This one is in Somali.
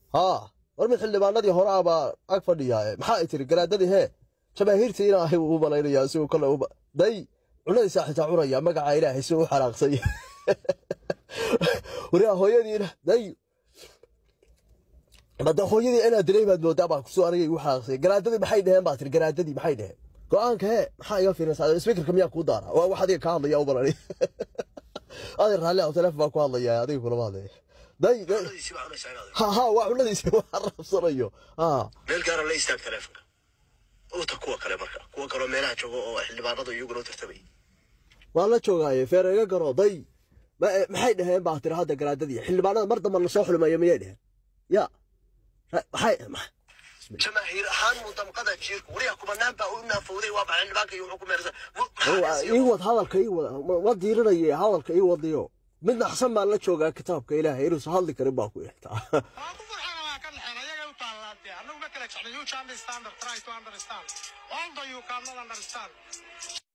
haa war mid xildhibaanadii hore ah baa ag fadhiyaa maxaa ay tiri garaadadii hee jamaahiirtii inaa ahay uu malaynayaa si uu kale uba day cunadiisaa xitaa cunaya magaca ilaahay si uu u xanaaqsay waraa hooyadiina day bada hooyadii inaad dilay baad moodaa baa kusoo anigay igu xanaaqsay garaadadii maxay dheheen baa tiri garaadadii maxay dheheen go-aanka hee maxaa iga fiirinaysaa speakerka miyaa kuu daara waa wax adiga ka hadlaya u balani aday raalli ah teleefon baa ku hadlaya adiga kulama hadlaya day day cunadiisii baa cunaysaa inaad ha ha waa cunadiisi waa rabsanayo ha meel gaara la istaag taleefonka uta kuwa kale marka kuwa kaloo meelaha jooga oo xildhibaanadu iyaguna u tartamay waan la joogaaye feer iga garo day ma- eh, maxay dhaheen baa tiri hadda garaadadii xildhibaanada mar damba na soo xulimayo miyay dheheen ya Ra- maxay ma- jamaahiir ahaan mudamqada jiirku wariya kubanaan baa u naafowday waa baxay xildhibaanka iyo wuxuu ku meersan Waa, ii wad hadalka ii wad ma- ma diirinaye hadalka ii wadiyo mid naxsan baan la joogaa kitaabka ilaahay inuusan hadli karin baa ku ixtaa Waan ku farxana waa ka dhexeen ayaga u taallaa dee annagu ma kala jeclin you can understand or try to understand although you cannot understand